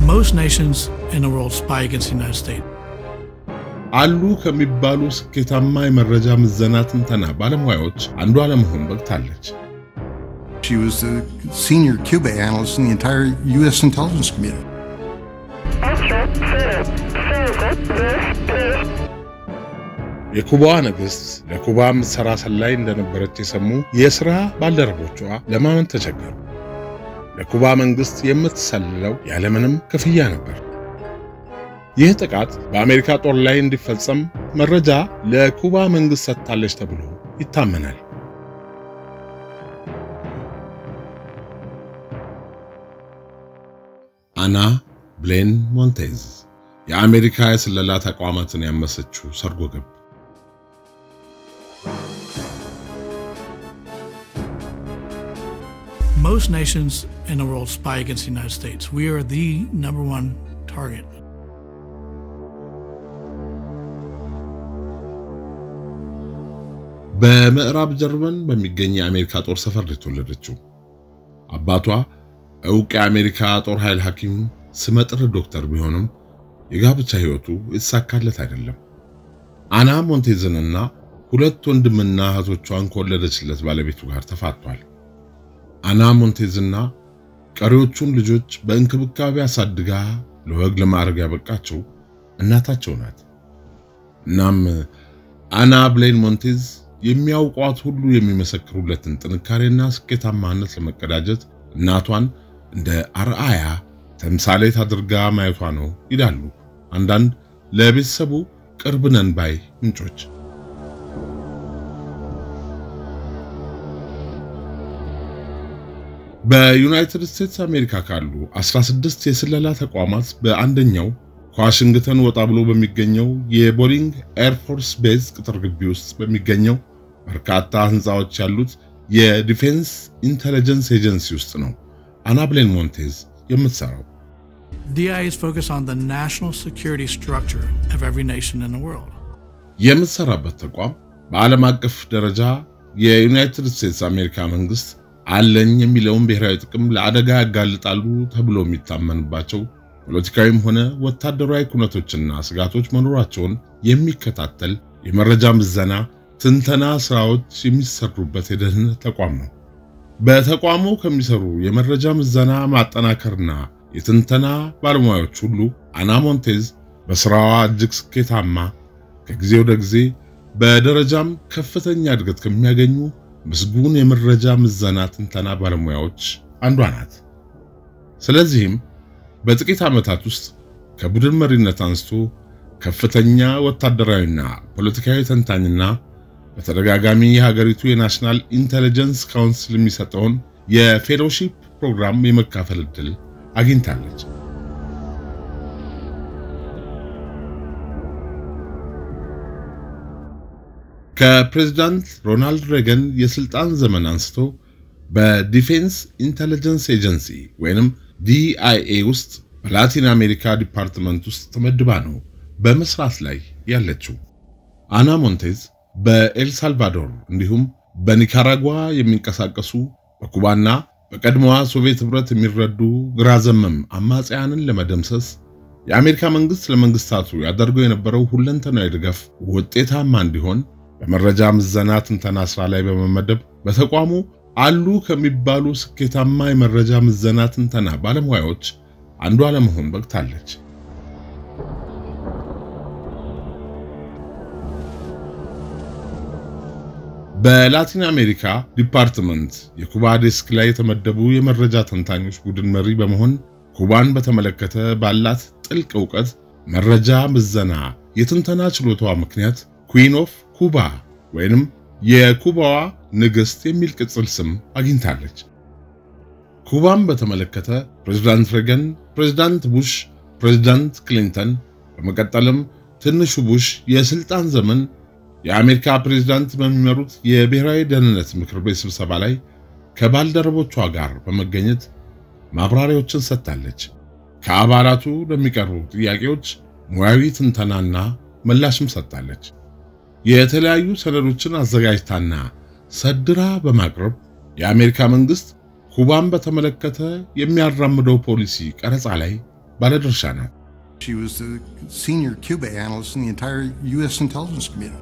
Most nations in the world spy against the United States. አሉ ከሚባሉ ስኬታማ የመረጃ ምዘና ትንተና ባለሙያዎች አንዷ ለመሆን በቅታለች። She was the senior Cuba analyst in the entire U.S. intelligence community. የኩባዋ ንግሥት ለኩባ ምትሠራ ሰላይ እንደነበረች የሰሙ የሥራ ባልደረቦቿ ለማመን ተቸገሩ። ለኩባ መንግሥት የምትሰልለው ያለምንም ክፍያ ነበር። ይህ ጥቃት በአሜሪካ ጦር ላይ እንዲፈጸም መረጃ ለኩባ መንግሥት ሰጥታለች ተብሎ ይታመናል። አና ብሌን ሞንቴዝ የአሜሪካ የስለላ ተቋማትን ያመሰችው ሰርጎ ገብ Most nations in the world spy against the United States. We are the number one target. በምዕራብ ጀርመን በሚገኝ የአሜሪካ ጦር ሰፈር ነው የተወለደችው። አባቷ ዕውቅ የአሜሪካ ጦር ኃይል ሐኪም ስመጥር ዶክተር ቢሆንም የጋብቻ ሕይወቱ የተሳካለት አይደለም። አና ሞንቴዝንና ሁለት ወንድምና እህቶቿን ከወለደችለት ባለቤቱ ጋር ተፋቷል። አና ሞንቴዝና ቀሪዎቹን ልጆች በእንክብካቤ አሳድጋ ለወግ ለማዕረግ ያበቃቸው እናታቸው ናት። እናም አና ብሌን ሞንቴዝ የሚያውቋት ሁሉ የሚመሰክሩለትን ጥንካሬና ስኬታማነት ለመቀዳጀት እናቷን እንደ አርአያ ተምሳሌት አድርጋ ማየቷ ነው ይላሉ አንዳንድ ለቤተሰቡ ቅርብ ነን ባይ ምንጮች። በዩናይትድ ስቴትስ አሜሪካ ካሉ 16 የስለላ ተቋማት በአንደኛው ከዋሽንግተን ወጣ ብሎ በሚገኘው የቦሊንግ ኤርፎርስ ቤዝ ቅጥር ግቢ ውስጥ በሚገኘው በርካታ ህንፃዎች ያሉት የዲፌንስ ኢንተለጀንስ ኤጀንሲ ውስጥ ነው አና ብሌን ሞንቴዝ የምትሰራው። DI is focused on the national security structure of every nation in the world. የምትሰራበት ተቋም በዓለም አቀፍ ደረጃ የዩናይትድ ስቴትስ አሜሪካ መንግስት አለኝ የሚለውን ብሔራዊ ጥቅም ለአደጋ ያጋልጣሉ ተብሎ የሚታመንባቸው ፖለቲካዊም ሆነ ወታደራዊ ኩነቶችና ስጋቶች መኖራቸውን የሚከታተል የመረጃ ምዘና፣ ትንተና ስራዎች የሚሰሩበት የደህንነት ተቋም ነው። በተቋሙ ከሚሰሩ የመረጃ ምዘና ማጠናከርና የትንተና ባለሙያዎች ሁሉ አና ሞንቴዝ በስራዋ እጅግ ስኬታማ ከጊዜ ወደ ጊዜ በደረጃም ከፍተኛ እድገት ከሚያገኙ ምስጉን የመረጃ ምዘና ትንተና ባለሙያዎች አንዷ ናት። ስለዚህም በጥቂት ዓመታት ውስጥ ከቡድን መሪነት አንስቶ ከፍተኛ ወታደራዊና ፖለቲካዊ ተንታኝና በተደጋጋሚ የሀገሪቱ የናሽናል ኢንተለጀንስ ካውንስል የሚሰጠውን የፌሎሺፕ ፕሮግራም የመካፈል ዕድል አግኝታለች። ከፕሬዝዳንት ሮናልድ ሬገን የስልጣን ዘመን አንስቶ በዲፌንስ ኢንተለጀንስ ኤጀንሲ ወይንም ዲአይኤ ውስጥ በላቲን አሜሪካ ዲፓርትመንት ውስጥ ተመድባ ነው በመስራት ላይ ያለችው። አና ሞንቴዝ በኤልሳልቫዶር እንዲሁም በኒካራጓ የሚንቀሳቀሱ በኩባና በቀድሞዋ ሶቪየት ኅብረት የሚረዱ ግራ ዘመም አማጽያንን ለመደምሰስ የአሜሪካ መንግስት ለመንግስታቱ ያደርገው የነበረው ሁለንተናዊ ድጋፍ ውጤታማ እንዲሆን በመረጃ ምዘና ትንተና ስራ ላይ በመመደብ በተቋሙ አሉ ከሚባሉ ስኬታማ የመረጃ ምዘና ትንተና ባለሙያዎች አንዷ ለመሆን በቅታለች። በላቲን አሜሪካ ዲፓርትመንት የኩባ ዴስክ ላይ የተመደቡ የመረጃ ተንታኞች ቡድን መሪ በመሆን ኩባን በተመለከተ ባላት ጥልቅ ዕውቀት መረጃ ምዘና የትንተና ችሎታዋ ምክንያት ኩዊን ኦፍ ኩባ ወይንም የኩባዋ ንግሥት የሚል ቅጽል ስም አግኝታለች። ኩባን በተመለከተ ፕሬዝዳንት ሬገን፣ ፕሬዝዳንት ቡሽ፣ ፕሬዝዳንት ክሊንተን በመቀጠልም ትንሹ ቡሽ የስልጣን ዘመን የአሜሪካ ፕሬዝዳንት በሚመሩት የብሔራዊ ደህንነት ምክር ቤት ስብሰባ ላይ ከባልደረቦቿ ጋር በመገኘት ማብራሪያዎችን ሰጥታለች። ከአባላቱ ለሚቀርቡ ጥያቄዎች ሙያዊ ትንተናና ምላሽም ሰጥታለች። የተለያዩ ሰነዶችን አዘጋጅታና ሰድራ በማቅረብ የአሜሪካ መንግስት ኩባን በተመለከተ የሚያራምደው ፖሊሲ ቀረጻ ላይ ባለድርሻ ነው። She was the senior Cuba analyst in the entire U.S. intelligence community.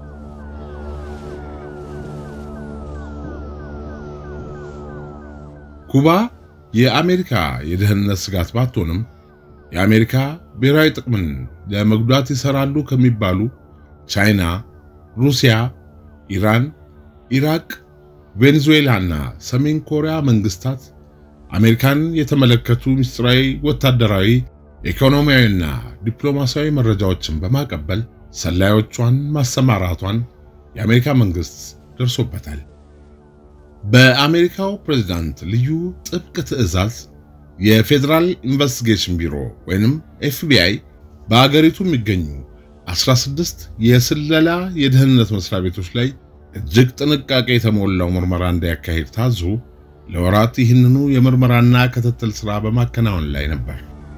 ኩባ የአሜሪካ የደህንነት ስጋት ባትሆንም የአሜሪካ ብሔራዊ ጥቅምን ለመጉዳት ይሰራሉ ከሚባሉ ቻይና፣ ሩሲያ፣ ኢራን፣ ኢራቅ፣ ቬኔዙዌላና ሰሜን ኮሪያ መንግስታት አሜሪካን የተመለከቱ ምስጢራዊ ወታደራዊ፣ ኢኮኖሚያዊና ዲፕሎማሲያዊ መረጃዎችን በማቀበል ሰላዮቿን ማሰማራቷን የአሜሪካ መንግስት ደርሶበታል። በአሜሪካው ፕሬዝዳንት ልዩ ጥብቅ ትዕዛዝ የፌዴራል ኢንቨስቲጌሽን ቢሮ ወይንም ኤፍቢአይ በአገሪቱ የሚገኙ 16 የስለላ የደህንነት መስሪያ ቤቶች ላይ እጅግ ጥንቃቄ የተሞላው ምርመራ እንዲያካሄድ ታዞ ለወራት ይህንኑ የምርመራና ክትትል ሥራ በማከናወን ላይ ነበር።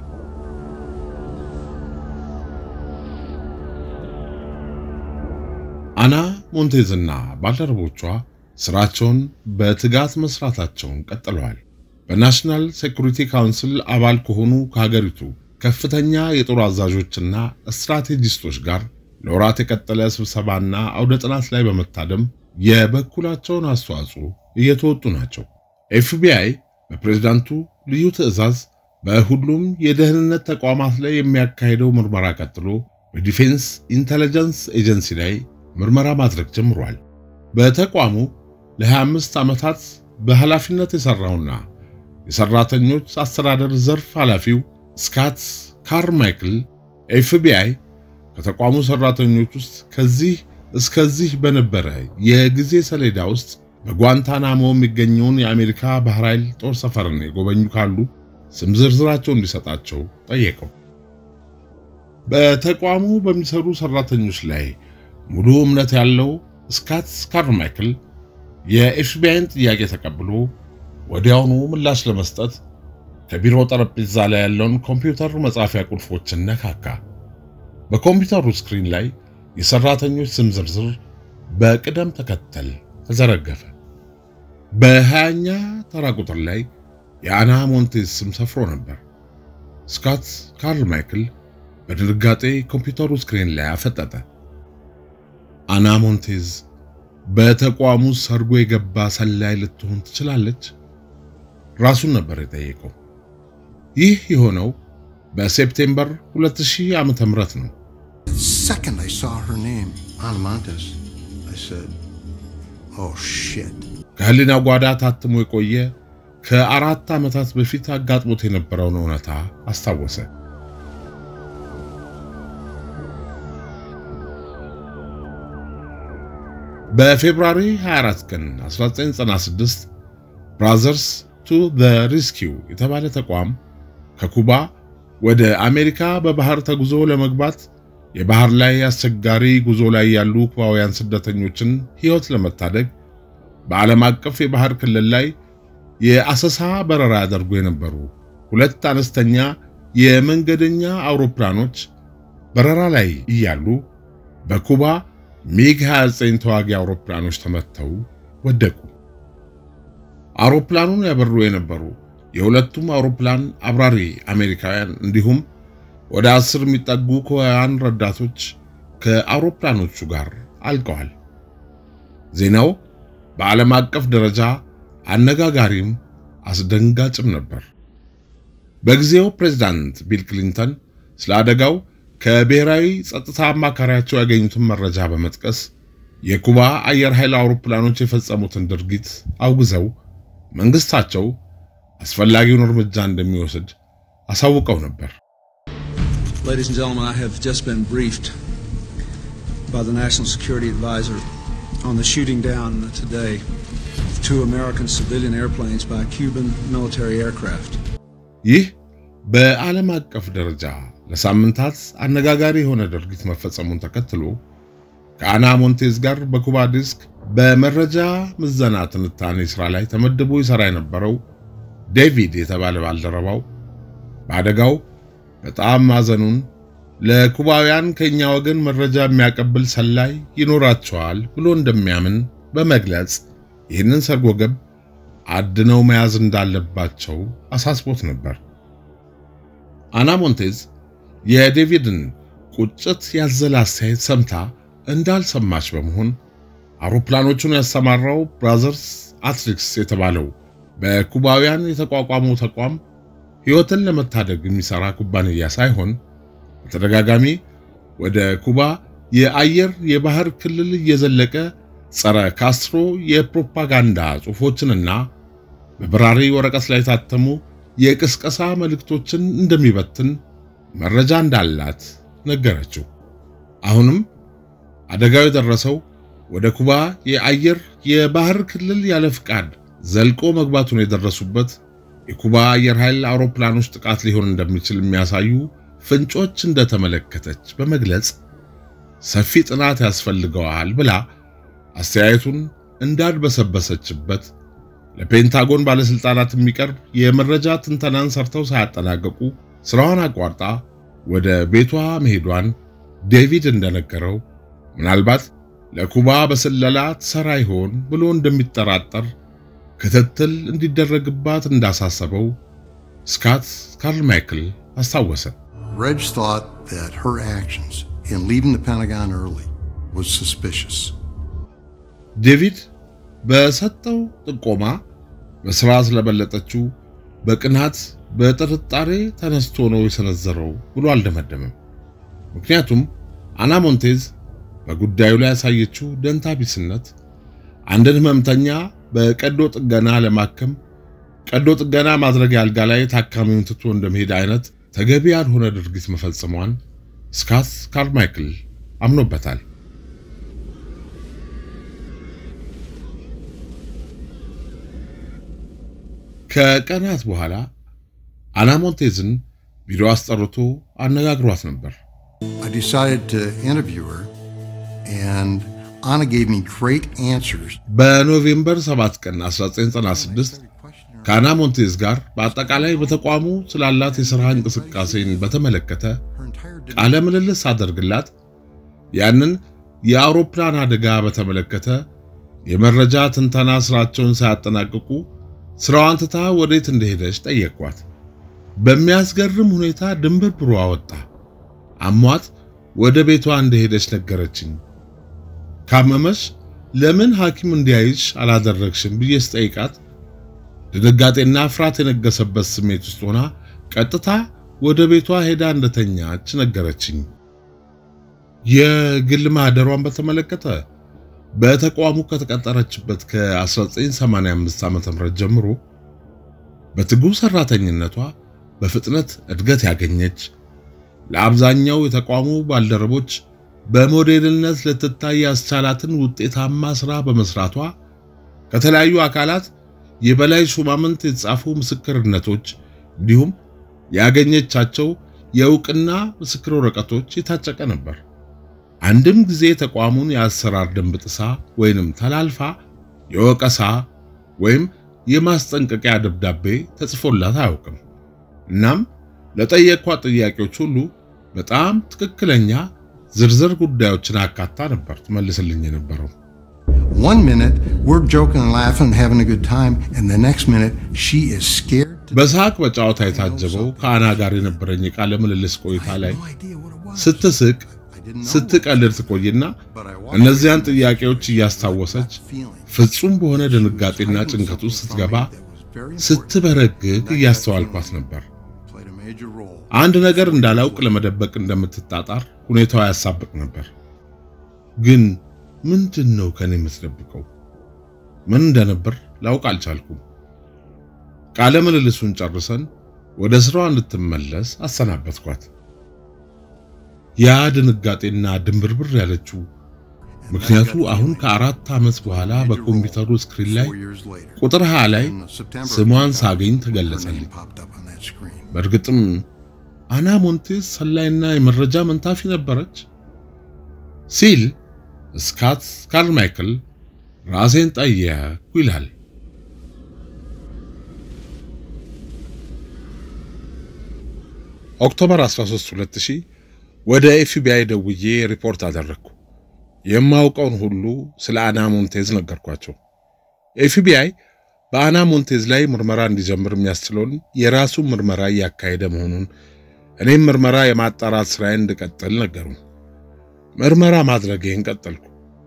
አና ሞንቴዝና ባልደረቦቿ ስራቸውን በትጋት መስራታቸውን ቀጥለዋል። በናሽናል ሴኩሪቲ ካውንስል አባል ከሆኑ ከሀገሪቱ ከፍተኛ የጦር አዛዦችና ስትራቴጂስቶች ጋር ለወራት የቀጠለ ስብሰባና አውደ ጥናት ላይ በመታደም የበኩላቸውን አስተዋጽኦ እየተወጡ ናቸው። ኤፍቢአይ በፕሬዝዳንቱ ልዩ ትዕዛዝ በሁሉም የደህንነት ተቋማት ላይ የሚያካሄደው ምርመራ ቀጥሎ በዲፌንስ ኢንተለጀንስ ኤጀንሲ ላይ ምርመራ ማድረግ ጀምሯል። በተቋሙ ለ25 ዓመታት በኃላፊነት የሠራውና የሠራተኞች አስተዳደር ዘርፍ ኃላፊው ስካት ካርማይክል ኤፍቢአይ ከተቋሙ ሠራተኞች ውስጥ ከዚህ እስከዚህ በነበረ የጊዜ ሰሌዳ ውስጥ በጓንታናሞ የሚገኘውን የአሜሪካ ባህር ኃይል ጦር ሰፈርን የጎበኙ ካሉ ስም ዝርዝራቸው እንዲሰጣቸው ጠየቀው። በተቋሙ በሚሰሩ ሠራተኞች ላይ ሙሉ እምነት ያለው ስካት ካርማይክል የኤፍቢአይን ጥያቄ ተቀብሎ ወዲያውኑ ምላሽ ለመስጠት ከቢሮ ጠረጴዛ ላይ ያለውን ኮምፒውተር መጻፊያ ቁልፎችን ነካካ። በኮምፒውተሩ ስክሪን ላይ የሰራተኞች ስም ዝርዝር በቅደም ተከተል ተዘረገፈ። በሀያኛ ተራ ቁጥር ላይ የአና ሞንቴዝ ስም ሰፍሮ ነበር። ስካት ካርማይክል በድንጋጤ ኮምፒውተሩ ስክሪን ላይ አፈጠጠ። አና ሞንቴዝ በተቋሙ ሰርጎ የገባ ሰላይ ልትሆን ትችላለች? ራሱን ነበር የጠየቀው። ይህ የሆነው በሴፕቴምበር 2000 ዓመተ ምህረት ነው። The second I saw her name, Ana Montes, I said, oh shit. ከህሊና ጓዳ ታትሞ የቆየ ከአራት ዓመታት በፊት አጋጥሞት የነበረውን እውነታ አስታወሰ። በፌብሩዋሪ 24 ቀን 1996 ብራዘርስ ቱ ዘ ሪስኪው የተባለ ተቋም ከኩባ ወደ አሜሪካ በባህር ተጉዞ ለመግባት የባህር ላይ አስቸጋሪ ጉዞ ላይ ያሉ ኩባውያን ስደተኞችን ሕይወት ለመታደግ በዓለም አቀፍ የባህር ክልል ላይ የአሰሳ በረራ ያደርጉ የነበሩ ሁለት አነስተኛ የመንገደኛ አውሮፕላኖች በረራ ላይ እያሉ በኩባ ሚግ 29 ተዋጊ አውሮፕላኖች ተመተው ወደቁ። አውሮፕላኑን ያበሩ የነበሩ የሁለቱም አውሮፕላን አብራሪ አሜሪካውያን እንዲሁም ወደ አስር የሚጠጉ ኩባውያን ረዳቶች ከአውሮፕላኖቹ ጋር አልቀዋል። ዜናው በዓለም አቀፍ ደረጃ አነጋጋሪም አስደንጋጭም ነበር። በጊዜው ፕሬዝዳንት ቢል ክሊንተን ስለ አደጋው ከብሔራዊ ጸጥታ አማካሪያቸው ያገኙትን መረጃ በመጥቀስ የኩባ አየር ኃይል አውሮፕላኖች የፈጸሙትን ድርጊት አውግዘው መንግስታቸው አስፈላጊውን እርምጃ እንደሚወስድ አሳውቀው ነበር። Ladies and gentlemen, I have just been briefed by the National Security Advisor on the shooting down today of two American civilian airplanes by Cuban military aircraft. ይህ በዓለም አቀፍ ደረጃ ለሳምንታት አነጋጋሪ የሆነ ድርጊት መፈጸሙን ተከትሎ ከአና ሞንቴዝ ጋር በኩባ ዲስክ በመረጃ ምዘና ትንታኔ ሥራ ላይ ተመድቦ ይሠራ የነበረው ዴቪድ የተባለ ባልደረባው በአደጋው በጣም ማዘኑን ለኩባውያን ከኛ ወገን መረጃ የሚያቀብል ሰላይ ይኖራቸዋል ብሎ እንደሚያምን በመግለጽ ይህንን ሰርጎ ገብ አድነው መያዝ እንዳለባቸው አሳስቦት ነበር። አና ሞንቴዝ የዴቪድን ቁጭት ያዘለ አስተያየት ሰምታ እንዳልሰማች በመሆን አውሮፕላኖቹን ያሰማራው ብራዘርስ አትሪክስ የተባለው በኩባውያን የተቋቋመው ተቋም ሕይወትን ለመታደግ የሚሰራ ኩባንያ ሳይሆን በተደጋጋሚ ወደ ኩባ የአየር የባህር ክልል እየዘለቀ ጸረ ካስትሮ የፕሮፓጋንዳ ጽሑፎችንና በበራሪ ወረቀት ላይ የታተሙ የቅስቀሳ መልእክቶችን እንደሚበትን መረጃ እንዳላት ነገረችው። አሁንም አደጋው የደረሰው ወደ ኩባ የአየር የባህር ክልል ያለ ፍቃድ ዘልቆ መግባቱን የደረሱበት የኩባ አየር ኃይል አውሮፕላኖች ጥቃት ሊሆን እንደሚችል የሚያሳዩ ፍንጮች እንደተመለከተች በመግለጽ ሰፊ ጥናት ያስፈልገዋል ብላ አስተያየቱን እንዳድበሰበሰችበት ለፔንታጎን ባለስልጣናት የሚቀርብ የመረጃ ትንተናን ሰርተው ሳያጠናቀቁ ስራዋን አቋርጣ ወደ ቤቷ መሄዷን ዴቪድ እንደነገረው ምናልባት ለኩባ በስለላ ትሰራ ይሆን ብሎ እንደሚጠራጠር ክትትል እንዲደረግባት እንዳሳሰበው ስካት ካርማይክል አስታወሰ። Reg thought that her actions in leaving the Pentagon early was suspicious. ዴቪድ በሰጠው ጥቆማ በስራ ስለበለጠችው በቅናት በጥርጣሬ ተነስቶ ነው የሰነዘረው ብሎ አልደመደምም። ምክንያቱም አና ሞንቴዝ በጉዳዩ ላይ ያሳየችው ደንታ ቢስነት አንድን ህመምተኛ በቀዶ ጥገና ለማከም ቀዶ ጥገና ማድረጊያ አልጋ ላይ ታካሚውን ትቶ እንደመሄድ አይነት ተገቢ ያልሆነ ድርጊት መፈጸሟን ስካት ካርማይክል አምኖበታል። ከቀናት በኋላ አና ሞንቴዝን ቢሮ አስጠርቶ አነጋግሯት ነበር። I decided to interview her, and Anna gave me great answers. በኖቬምበር 7 ቀን 1996 ከአና ሞንቴዝ ጋር በአጠቃላይ በተቋሙ ስላላት የሥራ እንቅስቃሴን በተመለከተ Her entire ቃለ ምልልስ አደርግላት ያንን የአውሮፕላን አደጋ በተመለከተ የመረጃ ትንተና ስራቸውን ሳያጠናቅቁ ስራዋን ትታ ወዴት እንደሄደች ጠየቅኳት። በሚያስገርም ሁኔታ ድንብርብሯ ወጣ። አሟት ወደ ቤቷ እንደሄደች ነገረችኝ። ካመመሽ ለምን ሐኪም እንዲያይሽ አላደረግሽም ብዬ ስጠይቃት ድንጋጤና ፍርሃት የነገሰበት ስሜት ውስጥ ሆና ቀጥታ ወደ ቤቷ ሄዳ እንደተኛች ነገረችኝ። የግል ማህደሯን በተመለከተ በተቋሙ ከተቀጠረችበት ከ1985 ዓ.ም ጀምሮ በትጉ ሰራተኝነቷ በፍጥነት እድገት ያገኘች ለአብዛኛው የተቋሙ ባልደረቦች በሞዴልነት ልትታይ ያስቻላትን ውጤታማ ስራ በመስራቷ ከተለያዩ አካላት የበላይ ሹማምንት የተጻፉ ምስክርነቶች እንዲሁም ያገኘቻቸው የእውቅና ምስክር ወረቀቶች የታጨቀ ነበር። አንድም ጊዜ ተቋሙን የአሰራር ደንብ ጥሳ ወይንም ተላልፋ የወቀሳ ወይም የማስጠንቀቂያ ደብዳቤ ተጽፎላት አያውቅም። እናም ለጠየኳት ጥያቄዎች ሁሉ በጣም ትክክለኛ ዝርዝር ጉዳዮችን አካታ ነበር ትመልስልኝ የነበረው። One minute, we're joking and laughing and having a good time, and the next minute, she is scared to በሳቅ በጨዋታ የታጀበው ከአና ጋር የነበረኝ የቃለ ምልልስ ቆይታ ላይ no idea what it was. ስትስቅ I didn't know, ስትቀልድ ትቆይና but I walked እነዚያን ጥያቄዎች እያስታወሰች feeling ፍጹም በሆነ ድንጋጤና ጭንቀት ውስጥ ስትገባ that was very important. ስትበረግግ እያስተዋልኳት ነበር። Played a major role. አንድ ነገር እንዳላውቅ ለመደበቅ እንደምትጣጣር ሁኔታዋ ያሳብቅ ነበር። ግን ምንድን ነው ከኔ የምትደብቀው? ምን እንደነበር ላውቅ አልቻልኩም። ቃለ ምልልሱን ጨርሰን ወደ ስራዋ እንድትመለስ አሰናበትኳት። ያ ድንጋጤና ድንብርብር ያለችው ምክንያቱ አሁን ከአራት ዓመት በኋላ በኮምፒውተሩ ስክሪን ላይ Four years later, ቁጥር 20 ላይ in September, ስሟን ሳገኝ her name ተገለጸልኝ። popped up on that screen. በእርግጥም አና ሞንቴዝ ሰላይና የመረጃ መንታፊ ነበረች ሲል ስካት ካርማይክል ራሴን ጠየቅኩ ይላል። ኦክቶበር 13 2000 ወደ ኤፍቢአይ ደውዬ ሪፖርት አደረግኩ። የማውቀውን ሁሉ ስለ አና ሞንቴዝ ነገርኳቸው። ኤፍቢአይ በአና ሞንቴዝ ላይ ምርመራ እንዲጀምር የሚያስችለውን የራሱን ምርመራ እያካሄደ መሆኑን እኔም ምርመራ የማጣራት ስራዬን እንድቀጥል ነገሩ። ምርመራ ማድረጌን ቀጠልኩ።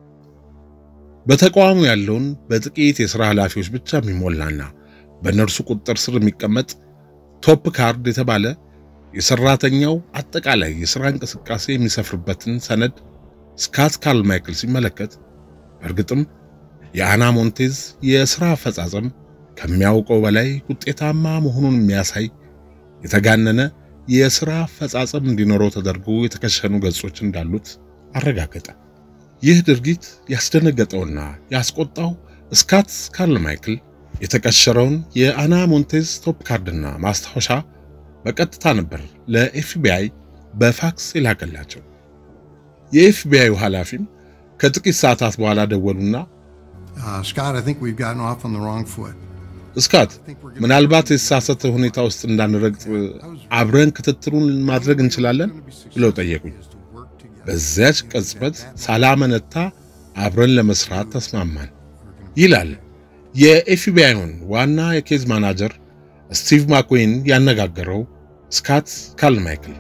በተቋሙ ያለውን በጥቂት የሥራ ኃላፊዎች ብቻ የሚሞላና በእነርሱ ቁጥጥር ስር የሚቀመጥ ቶፕ ካርድ የተባለ የሰራተኛው አጠቃላይ የሥራ እንቅስቃሴ የሚሰፍርበትን ሰነድ ስካት ካርል ማይክል ሲመለከት በእርግጥም የአና ሞንቴዝ የሥራ አፈጻጸም ከሚያውቀው በላይ ውጤታማ መሆኑን የሚያሳይ የተጋነነ የሥራ አፈጻጸም እንዲኖረው ተደርጎ የተከሸኑ ገጾች እንዳሉት አረጋገጠ። ይህ ድርጊት ያስደነገጠውና ያስቆጣው ስካት ካርል ማይክል የተቀሸረውን የአና ሞንቴዝ ቶፕ ካርድና ማስታወሻ በቀጥታ ነበር ለኤፍቢአይ በፋክስ የላከላቸው። የኤፍቢአዩ ኃላፊም ከጥቂት ሰዓታት በኋላ ደወሉና Uh, Scott, I think we've gotten off on the wrong foot. እስካት ምናልባት የተሳሳተ ሁኔታ ውስጥ እንዳንረግጥ አብረን ክትትሉን ማድረግ እንችላለን ብለው ጠየቁኝ። በዚያች ቅጽበት ሳላመነታ አብረን ለመስራት ተስማማን ይላል የኤፍቢአይን ዋና የኬዝ ማናጀር ስቲቭ ማክዌን ያነጋገረው ስካት ካርል ማይክል።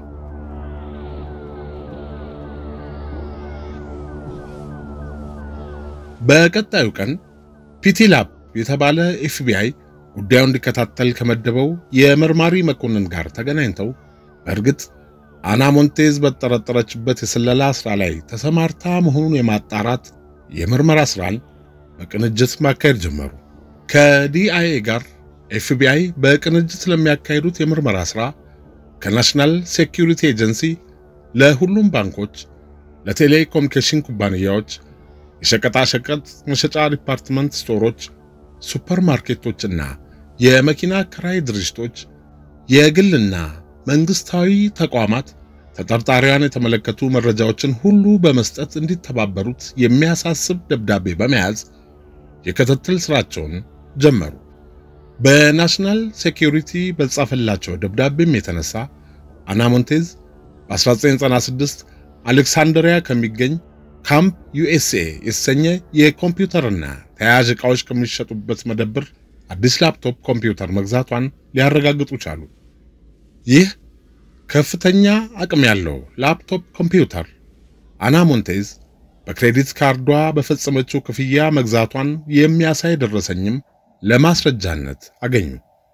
በቀጣዩ ቀን ፒቲ ላፕ የተባለ ኤፍቢአይ ጉዳዩ እንዲከታተል ከመደበው የመርማሪ መኮንን ጋር ተገናኝተው በእርግጥ አና ሞንቴዝ በተጠረጠረችበት የስለላ ስራ ላይ ተሰማርታ መሆኑን የማጣራት የምርመራ ስራን በቅንጅት ማካሄድ ጀመሩ። ከዲአይኤ ጋር ኤፍቢአይ በቅንጅት ለሚያካሂዱት የምርመራ ስራ ከናሽናል ሴኪዩሪቲ ኤጀንሲ ለሁሉም ባንኮች፣ ለቴሌኮሙኒኬሽን ኩባንያዎች፣ የሸቀጣሸቀጥ መሸጫ ዲፓርትመንት ስቶሮች፣ ሱፐርማርኬቶችና የመኪና ክራይ ድርጅቶች፣ የግልና መንግስታዊ ተቋማት ተጠርጣሪዋን የተመለከቱ መረጃዎችን ሁሉ በመስጠት እንዲተባበሩት የሚያሳስብ ደብዳቤ በመያዝ የክትትል ስራቸውን ጀመሩ። በናሽናል ሴኪዩሪቲ በተጻፈላቸው ደብዳቤም የተነሳ አና ሞንቴዝ በ1996 አሌክሳንድሪያ ከሚገኝ ካምፕ ዩኤስኤ የተሰኘ የኮምፒውተርና ተያያዥ ዕቃዎች ከሚሸጡበት መደብር አዲስ ላፕቶፕ ኮምፒውተር መግዛቷን ሊያረጋግጡ ቻሉ። ይህ ከፍተኛ አቅም ያለው ላፕቶፕ ኮምፒውተር አና ሞንቴዝ በክሬዲት ካርዷ በፈጸመችው ክፍያ መግዛቷን የሚያሳይ ደረሰኝም ለማስረጃነት አገኙ።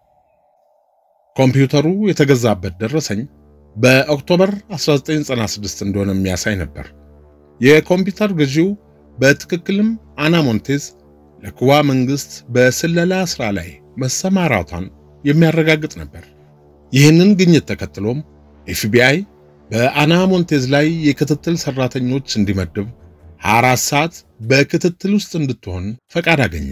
ኮምፒውተሩ የተገዛበት ደረሰኝ በኦክቶበር 1996 እንደሆነ የሚያሳይ ነበር። የኮምፒውተር ግዢው በትክክልም አና ሞንቴዝ ለኩባ መንግስት በስለላ ሥራ ላይ መሰማራቷን የሚያረጋግጥ ነበር። ይህንን ግኝት ተከትሎም ኤፍቢአይ በአና ሞንቴዝ ላይ የክትትል ሰራተኞች እንዲመድብ 24 ሰዓት በክትትል ውስጥ እንድትሆን ፈቃድ አገኘ።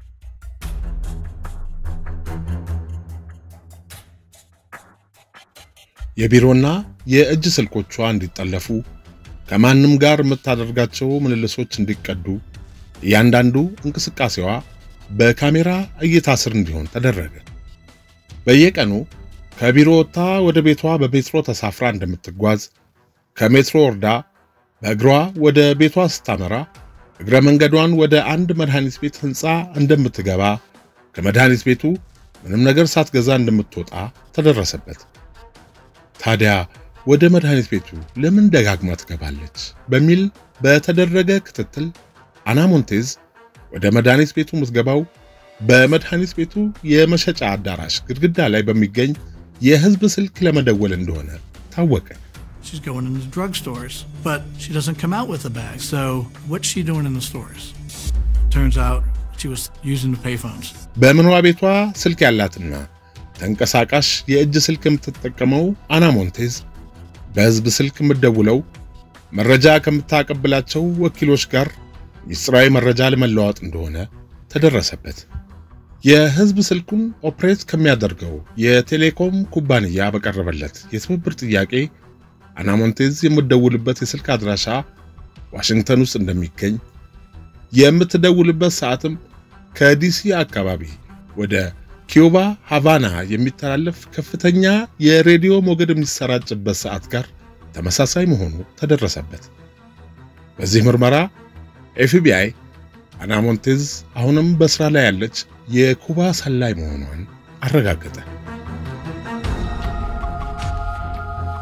የቢሮና የእጅ ስልኮቿ እንዲጠለፉ፣ ከማንም ጋር የምታደርጋቸው ምልልሶች እንዲቀዱ፣ እያንዳንዱ እንቅስቃሴዋ በካሜራ እይታ ስር እንዲሆን ተደረገ። በየቀኑ ከቢሮ ወጥታ ወደ ቤቷ በሜትሮ ተሳፍራ እንደምትጓዝ ከሜትሮ ወርዳ በእግሯ ወደ ቤቷ ስታመራ እግረ መንገዷን ወደ አንድ መድኃኒት ቤት ሕንፃ እንደምትገባ ከመድኃኒት ቤቱ ምንም ነገር ሳትገዛ እንደምትወጣ ተደረሰበት። ታዲያ ወደ መድኃኒት ቤቱ ለምን ደጋግማ ትገባለች? በሚል በተደረገ ክትትል አና ሞንቴዝ ወደ መድኃኒት ቤቱ የምትገባው በመድኃኒት ቤቱ የመሸጫ አዳራሽ ግድግዳ ላይ በሚገኝ የሕዝብ ስልክ ለመደወል እንደሆነ ታወቀ። She's going into drugstores, but she doesn't come out with a bag. So what's she doing in the stores? Turns out she was using the payphones. በመኖሪያ ቤቷ ስልክ ያላትና ተንቀሳቃሽ የእጅ ስልክ የምትጠቀመው አና ሞንቴዝ በሕዝብ ስልክ የምትደውለው መረጃ ከምታቀብላቸው ወኪሎች ጋር ሚስጥራዊ መረጃ ለመለዋወጥ እንደሆነ ተደረሰበት። የሕዝብ ስልኩን ኦፕሬት ከሚያደርገው የቴሌኮም ኩባንያ በቀረበለት የትብብር ጥያቄ አና ሞንቴዝ የምትደውልበት የስልክ አድራሻ ዋሽንግተን ውስጥ እንደሚገኝ የምትደውልበት ሰዓትም ከዲሲ አካባቢ ወደ ኪዩባ ሃቫና የሚተላለፍ ከፍተኛ የሬዲዮ ሞገድ የሚሰራጭበት ሰዓት ጋር ተመሳሳይ መሆኑ ተደረሰበት። በዚህ ምርመራ ኤፍቢአይ አና ሞንቴዝ አሁንም በስራ ላይ ያለች የኩባ ሰላይ መሆኗን አረጋገጠ።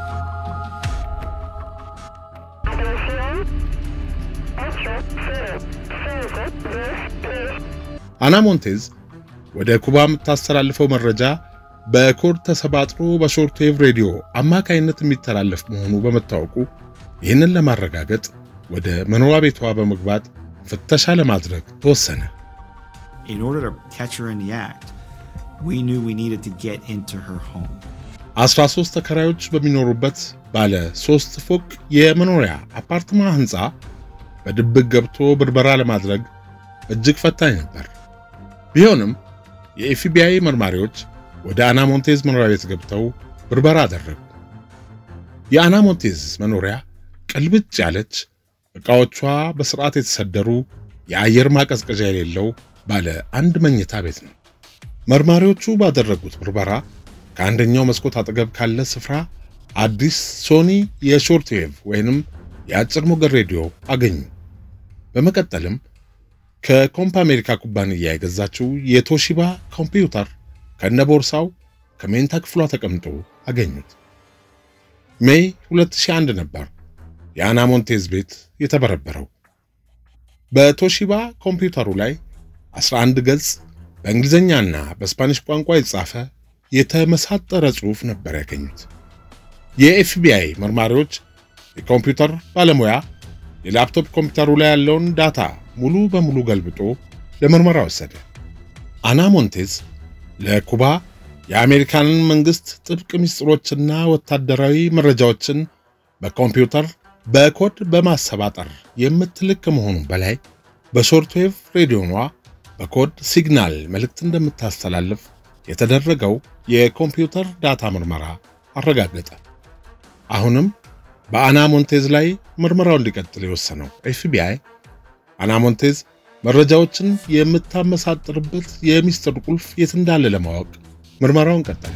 አና ሞንቴዝ ወደ ኩባ የምታስተላልፈው መረጃ በኮድ ተሰባጥሮ በሾርት ዌቭ ሬዲዮ አማካይነት የሚተላለፍ መሆኑ በመታወቁ ይህንን ለማረጋገጥ ወደ መኖሪያ ቤቷ በመግባት ፍተሻ ለማድረግ ተወሰነ። In order to catch her in the act, we knew we needed to get into her home. 13 ተከራዮች በሚኖሩበት ባለ ሶስት ፎቅ የመኖሪያ አፓርትማ ህንፃ በድብቅ ገብቶ ብርበራ ለማድረግ እጅግ ፈታኝ ነበር። ቢሆንም የኤፍቢአይ መርማሪዎች ወደ አና ሞንቴዝ መኖሪያ ቤት ገብተው ብርበራ አደረጉ። የአና ሞንቴዝ መኖሪያ ቅልብጭ ያለች፣ ዕቃዎቿ በስርዓት የተሰደሩ፣ የአየር ማቀዝቀዣ የሌለው ባለ አንድ መኝታ ቤት ነው። መርማሪዎቹ ባደረጉት ብርበራ ከአንደኛው መስኮት አጠገብ ካለ ስፍራ አዲስ ሶኒ የሾርት ዌቭ ወይንም የአጭር ሞገድ ሬዲዮ አገኙ። በመቀጠልም ከኮምፕ አሜሪካ ኩባንያ የገዛችው የቶሺባ ኮምፒውተር ከነቦርሳው ከሜንታ ክፍሏ ተቀምጦ አገኙት። ሜይ 2001 ነበር የአና ሞንቴዝ ቤት የተበረበረው። በቶሺባ ኮምፒውተሩ ላይ 11 ገጽ በእንግሊዝኛና በስፓኒሽ ቋንቋ የተጻፈ የተመሳጠረ ጽሑፍ ነበር ያገኙት። የኤፍቢአይ መርማሪዎች የኮምፒውተር ባለሙያ የላፕቶፕ ኮምፒውተሩ ላይ ያለውን ዳታ ሙሉ በሙሉ ገልብጦ ለምርመራ ወሰደ። አና ሞንቴዝ ለኩባ የአሜሪካንን መንግስት ጥብቅ ምስጢሮችና ወታደራዊ መረጃዎችን በኮምፒውተር በኮድ በማሰባጠር የምትልክ ከመሆኑ በላይ በሾርትዌቭ ሬዲዮኗ በኮድ ሲግናል መልእክት እንደምታስተላልፍ የተደረገው የኮምፒውተር ዳታ ምርመራ አረጋገጠ። አሁንም በአና ሞንቴዝ ላይ ምርመራው እንዲቀጥል የወሰነው ኤፍቢአይ አና ሞንቴዝ መረጃዎችን የምታመሳጥርበት የሚስጥር ቁልፍ የት እንዳለ ለማወቅ ምርመራውን ቀጠለ።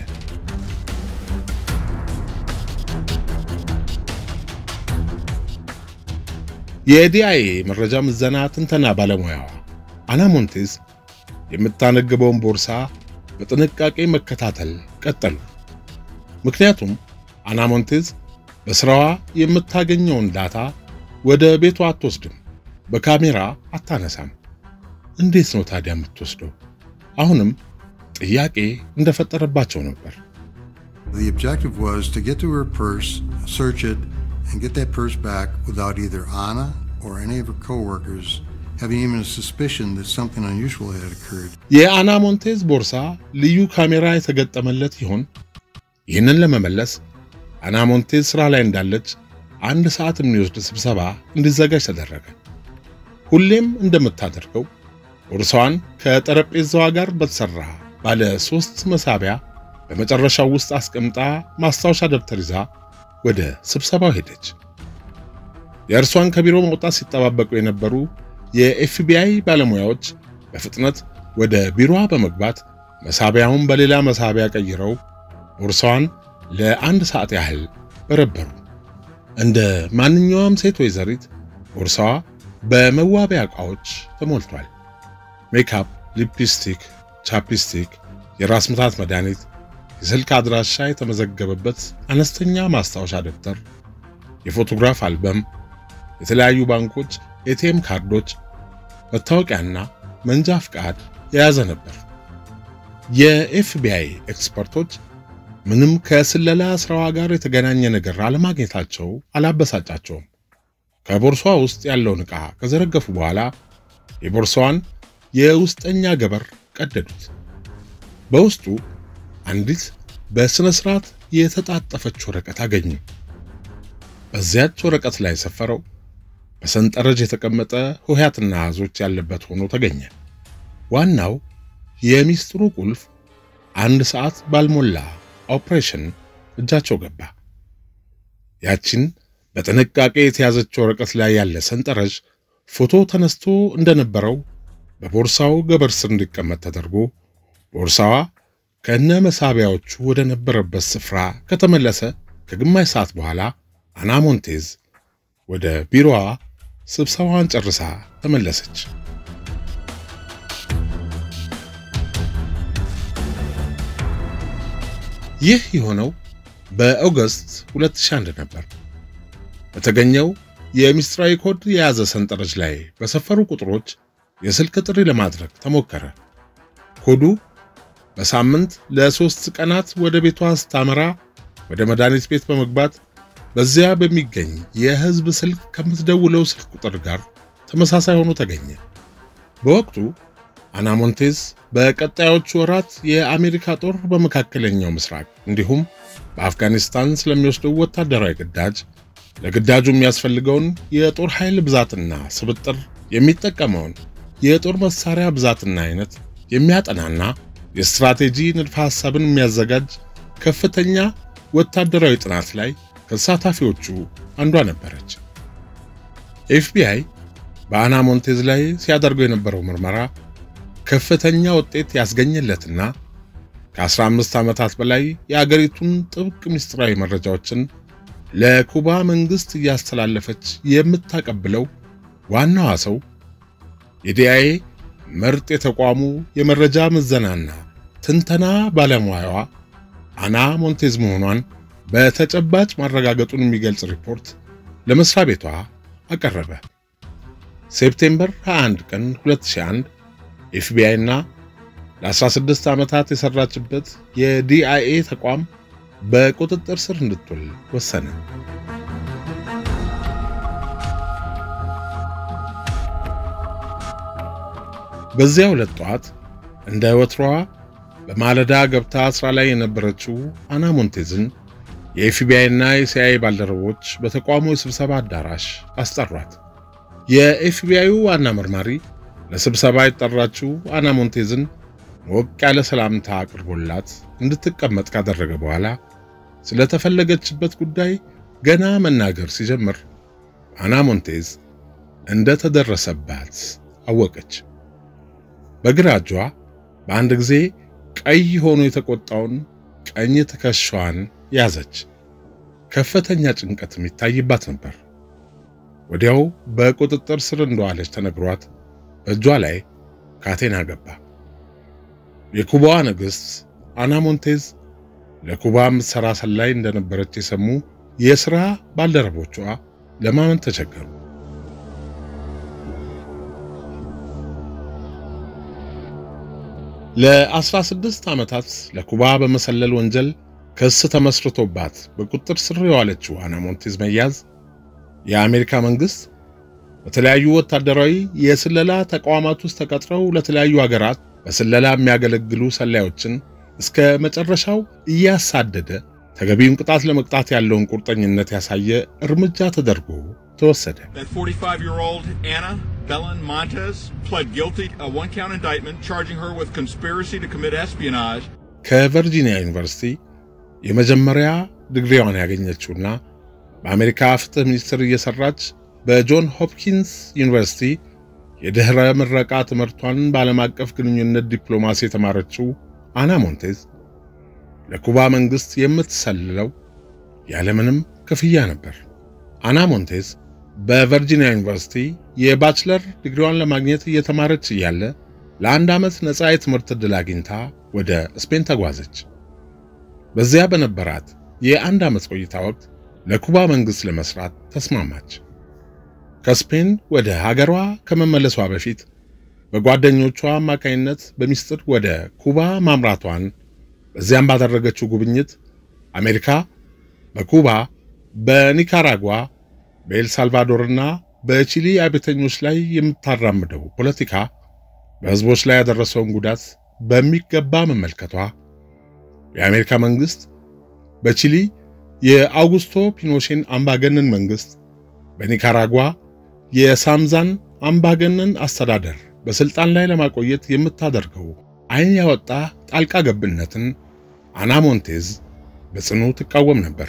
የዲአይኤ መረጃ ምዘና ትንተና ባለሙያዋ አና ሞንቴዝ የምታነግበውን ቦርሳ በጥንቃቄ መከታተል ቀጠሉ። ምክንያቱም አና ሞንቴዝ በስራዋ የምታገኘውን ዳታ ወደ ቤቷ አትወስድም፣ በካሜራ አታነሳም። እንዴት ነው ታዲያ የምትወስደው? አሁንም ጥያቄ እንደፈጠረባቸው ነበር። The objective was to get to her purse, search it, and get that purse back without either Anna or any of her coworkers having even a suspicion that something unusual had occurred. የአና ሞንቴዝ ቦርሳ ልዩ ካሜራ የተገጠመለት ይሆን? ይህንን ለመመለስ አና ሞንቴዝ ስራ ላይ እንዳለች አንድ ሰዓት የሚወስድ ስብሰባ እንዲዘጋጅ ተደረገ። ሁሌም እንደምታደርገው ቦርሳዋን ከጠረጴዛዋ ጋር በተሰራ ባለ ሶስት መሳቢያ በመጨረሻው ውስጥ አስቀምጣ ማስታወሻ ደብተር ይዛ ወደ ስብሰባው ሄደች። የእርሷን ከቢሮ መውጣት ሲጠባበቁ የነበሩ የኤፍቢአይ ባለሙያዎች በፍጥነት ወደ ቢሮዋ በመግባት መሳቢያውን በሌላ መሳቢያ ቀይረው ቦርሳዋን ለአንድ ሰዓት ያህል በረበሩ። እንደ ማንኛውም ሴት ወይዘሪት ቦርሳዋ በመዋቢያ ዕቃዎች ተሞልቷል። ሜካፕ፣ ሊፕስቲክ፣ ቻፕስቲክ፣ የራስ ምታት መድኃኒት፣ የስልክ አድራሻ የተመዘገበበት አነስተኛ ማስታወሻ ደብተር፣ የፎቶግራፍ አልበም፣ የተለያዩ ባንኮች ኤቲኤም ካርዶች፣ መታወቂያና መንጃ ፍቃድ የያዘ ነበር። የኤፍቢአይ ኤክስፐርቶች ምንም ከስለላ ስራዋ ጋር የተገናኘ ነገር አለማግኘታቸው አላበሳጫቸውም። ከቦርሷ ውስጥ ያለውን ዕቃ ከዘረገፉ በኋላ የቦርሳዋን የውስጠኛ ገበር ቀደዱት። በውስጡ አንዲት በሥነ ሥርዓት የተጣጠፈች ወረቀት አገኙ። በዚያች ወረቀት ላይ የሰፈረው በሰንጠረዥ የተቀመጠ ሆሄያትና አሃዞች ያለበት ሆኖ ተገኘ። ዋናው የሚስጥሩ ቁልፍ አንድ ሰዓት ባልሞላ ኦፕሬሽን እጃቸው ገባ። ያቺን በጥንቃቄ የተያዘች ወረቀት ላይ ያለ ሰንጠረዥ ፎቶ ተነስቶ እንደነበረው በቦርሳው ገበር ስር እንዲቀመጥ ተደርጎ ቦርሳዋ ከነ መሳቢያዎቹ ወደ ነበረበት ስፍራ ከተመለሰ ከግማሽ ሰዓት በኋላ አና ሞንቴዝ ወደ ቢሮዋ ስብሰባዋን ጨርሳ ተመለሰች። ይህ የሆነው በኦገስት 2001 ነበር። በተገኘው የምስጢራዊ ኮድ የያዘ ሰንጠረዥ ላይ በሰፈሩ ቁጥሮች የስልክ ጥሪ ለማድረግ ተሞከረ። ኮዱ በሳምንት ለሶስት ቀናት ወደ ቤቷ ስታመራ ወደ መድኃኒት ቤት በመግባት በዚያ በሚገኝ የሕዝብ ስልክ ከምትደውለው ስልክ ቁጥር ጋር ተመሳሳይ ሆኖ ተገኘ። በወቅቱ አና ሞንቴዝ በቀጣዮቹ ወራት የአሜሪካ ጦር በመካከለኛው ምስራቅ እንዲሁም በአፍጋኒስታን ስለሚወስደው ወታደራዊ ግዳጅ ለግዳጁ የሚያስፈልገውን የጦር ኃይል ብዛትና ስብጥር የሚጠቀመውን የጦር መሳሪያ ብዛትና አይነት የሚያጠናና የስትራቴጂ ንድፈ ሐሳብን የሚያዘጋጅ ከፍተኛ ወታደራዊ ጥናት ላይ ከተሳታፊዎቹ አንዷ ነበረች። ኤፍቢአይ በአና ሞንቴዝ ላይ ሲያደርገው የነበረው ምርመራ ከፍተኛ ውጤት ያስገኘለትና ከ15 ዓመታት በላይ የአገሪቱን ጥብቅ ምስጢራዊ መረጃዎችን ለኩባ መንግስት እያስተላለፈች የምታቀብለው ዋናዋ ሰው የዲአይኤ ምርጥ የተቋሙ የመረጃ ምዘናና ትንተና ባለሙያዋ አና ሞንቴዝ መሆኗን በተጨባጭ ማረጋገጡን የሚገልጽ ሪፖርት ለመስሪያ ቤቷ አቀረበ። ሴፕቴምበር 21 ቀን 2001 ኤፍቢአይ እና ለ16 ዓመታት የሰራችበት የዲአይኤ ተቋም በቁጥጥር ስር እንድትውል ወሰነ። በዚያ ሁለት ጠዋት እንደ ወትሮዋ በማለዳ ገብታ ስራ ላይ የነበረችው አና ሞንቴዝን የኤፍቢአይ እና የሲአይኤ ባልደረቦች በተቋሙ የስብሰባ አዳራሽ አስጠሯት። የኤፍቢአዩ ዋና መርማሪ ለስብሰባ የጠራችው አና ሞንቴዝን ሞቅ ያለ ሰላምታ አቅርቦላት እንድትቀመጥ ካደረገ በኋላ ስለተፈለገችበት ጉዳይ ገና መናገር ሲጀምር አና ሞንቴዝ እንደተደረሰባት አወቀች። በግራ እጇ በአንድ ጊዜ ቀይ ሆኖ የተቆጣውን ቀኝ ትከሻዋን ያዘች። ከፍተኛ ጭንቀትም ይታይባት ነበር። ወዲያው በቁጥጥር ስር እንደዋለች ተነግሯት በእጇ ላይ ካቴና ገባ። የኩባዋ ንግሥት አና ሞንቴዝ ለኩባ የምትሠራ ሰላይ እንደነበረች የሰሙ የሥራ ባልደረቦቿ ለማመን ተቸገሩ። ለ16 ዓመታት ለኩባ በመሰለል ወንጀል ክስ ተመስርቶባት በቁጥጥር ስር የዋለችው አና ሞንቴዝ መያዝ የአሜሪካ መንግሥት በተለያዩ ወታደራዊ የስለላ ተቋማት ውስጥ ተቀጥረው ለተለያዩ ሀገራት በስለላ የሚያገለግሉ ሰላዮችን እስከ መጨረሻው እያሳደደ ተገቢውን ቅጣት ለመቅጣት ያለውን ቁርጠኝነት ያሳየ እርምጃ ተደርጎ ተወሰደ። That 45-year-old Anna Belen Montez pled guilty a one-count indictment charging her with conspiracy to commit espionage ከቨርጂኒያ ዩኒቨርሲቲ የመጀመሪያ ዲግሪዋን ያገኘችውና በአሜሪካ ፍትህ ሚኒስቴር እየሰራች በጆን ሆፕኪንስ ዩኒቨርሲቲ የድኅረ ምረቃ ትምህርቷን በዓለም አቀፍ ግንኙነት ዲፕሎማሲ የተማረችው አና ሞንቴዝ ለኩባ መንግሥት የምትሰልለው ያለምንም ክፍያ ነበር። አና ሞንቴዝ በቨርጂኒያ ዩኒቨርሲቲ የባችለር ዲግሪዋን ለማግኘት እየተማረች እያለ ለአንድ ዓመት ነፃ የትምህርት ዕድል አግኝታ ወደ ስፔን ተጓዘች። በዚያ በነበራት የአንድ ዓመት ቆይታ ወቅት ለኩባ መንግሥት ለመስራት ተስማማች። ከስፔን ወደ ሀገሯ ከመመለሷ በፊት በጓደኞቿ አማካይነት በሚስጥር ወደ ኩባ ማምራቷን በዚያም ባደረገችው ጉብኝት አሜሪካ በኩባ፣ በኒካራጓ፣ በኤልሳልቫዶርና በቺሊ አብዮተኞች ላይ የምታራምደው ፖለቲካ በሕዝቦች ላይ ያደረሰውን ጉዳት በሚገባ መመልከቷ የአሜሪካ መንግሥት በቺሊ የአውጉስቶ ፒኖሼን አምባገነን መንግሥት፣ በኒካራጓ የሳምዛን አምባገነን አስተዳደር በስልጣን ላይ ለማቆየት የምታደርገው ዓይን ያወጣ ጣልቃ ገብነትን አና ሞንቴዝ በጽኑ ትቃወም ነበር።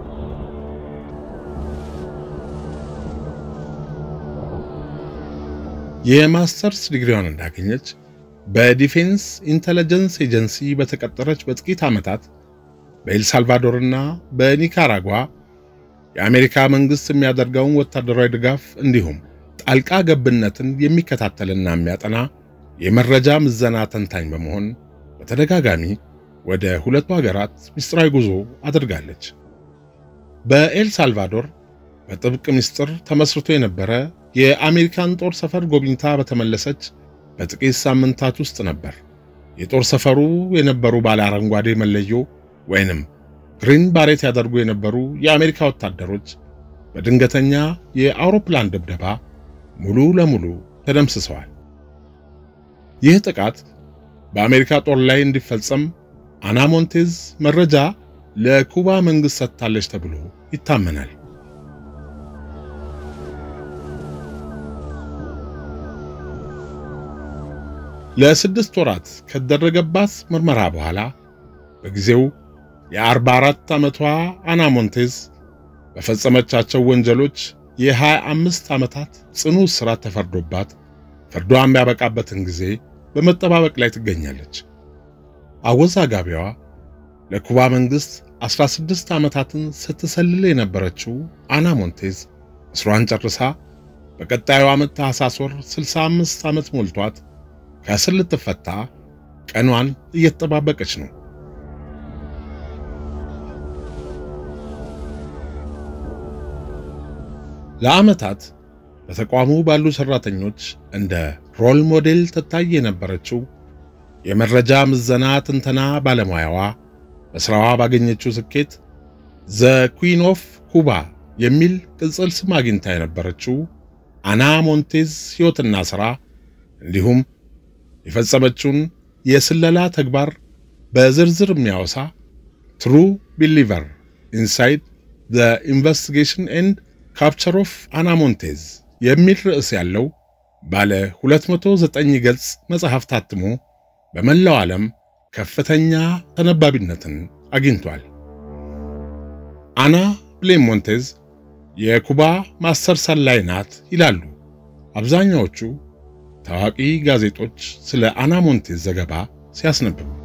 የማስተርስ ዲግሪዋን እንዳገኘች በዲፌንስ ኢንተለጀንስ ኤጀንሲ በተቀጠረች በጥቂት ዓመታት በኤልሳልቫዶርና በኒካራጓ የአሜሪካ መንግሥት የሚያደርገውን ወታደራዊ ድጋፍ እንዲሁም ጣልቃ ገብነትን የሚከታተልና የሚያጠና የመረጃ ምዘና ተንታኝ በመሆን በተደጋጋሚ ወደ ሁለቱ ሀገራት ምስጢራዊ ጉዞ አድርጋለች። በኤል ሳልቫዶር በጥብቅ ምስጢር ተመስርቶ የነበረ የአሜሪካን ጦር ሰፈር ጎብኝታ በተመለሰች በጥቂት ሳምንታት ውስጥ ነበር የጦር ሰፈሩ የነበሩ ባለ አረንጓዴ መለዮ ወይንም ግሪን ባሬት ያደርጉ የነበሩ የአሜሪካ ወታደሮች በድንገተኛ የአውሮፕላን ድብደባ ሙሉ ለሙሉ ተደምስሰዋል። ይህ ጥቃት በአሜሪካ ጦር ላይ እንዲፈጸም አና ሞንቴዝ መረጃ ለኩባ መንግሥት ሰጥታለች ተብሎ ይታመናል። ለስድስት ወራት ከደረገባት ምርመራ በኋላ በጊዜው የ44 ዓመቷ አና ሞንቴዝ በፈጸመቻቸው ወንጀሎች የ25 ዓመታት ጽኑ እስራት ተፈርዶባት ፍርዷ የሚያበቃበትን ጊዜ በመጠባበቅ ላይ ትገኛለች። አወዛጋቢዋ ለኩባ መንግሥት 16 ዓመታትን ስትሰልል የነበረችው አና ሞንቴዝ እስሯን ጨርሳ በቀጣዩ ዓመት ታኅሳስ ወር 65 ዓመት ሞልቷት ከእስር ልትፈታ ቀኗን እየተጠባበቀች ነው። ለዓመታት በተቋሙ ባሉ ሰራተኞች እንደ ሮል ሞዴል ትታይ የነበረችው የመረጃ ምዘና ትንተና ባለሙያዋ በሥራዋ ባገኘችው ስኬት ዘ ኩዊን ኦፍ ኩባ የሚል ቅጽል ስም አግኝታ የነበረችው አና ሞንቴዝ ሕይወትና ሥራ እንዲሁም የፈጸመችውን የስለላ ተግባር በዝርዝር የሚያወሳ ትሩ ቢሊቨር ኢንሳይድ ዘ ኢንቨስቲጌሽን ኤንድ ካፕቸር ኦፍ አና ሞንቴዝ የሚል ርዕስ ያለው ባለ 209 ገጽ መጽሐፍ ታትሞ በመላው ዓለም ከፍተኛ ተነባቢነትን አግኝቷል። አና ብሌን ሞንቴዝ የኩባ ማስተር ሰላይ ናት ይላሉ አብዛኛዎቹ ታዋቂ ጋዜጦች ስለ አና ሞንቴዝ ዘገባ ሲያስነብቡ።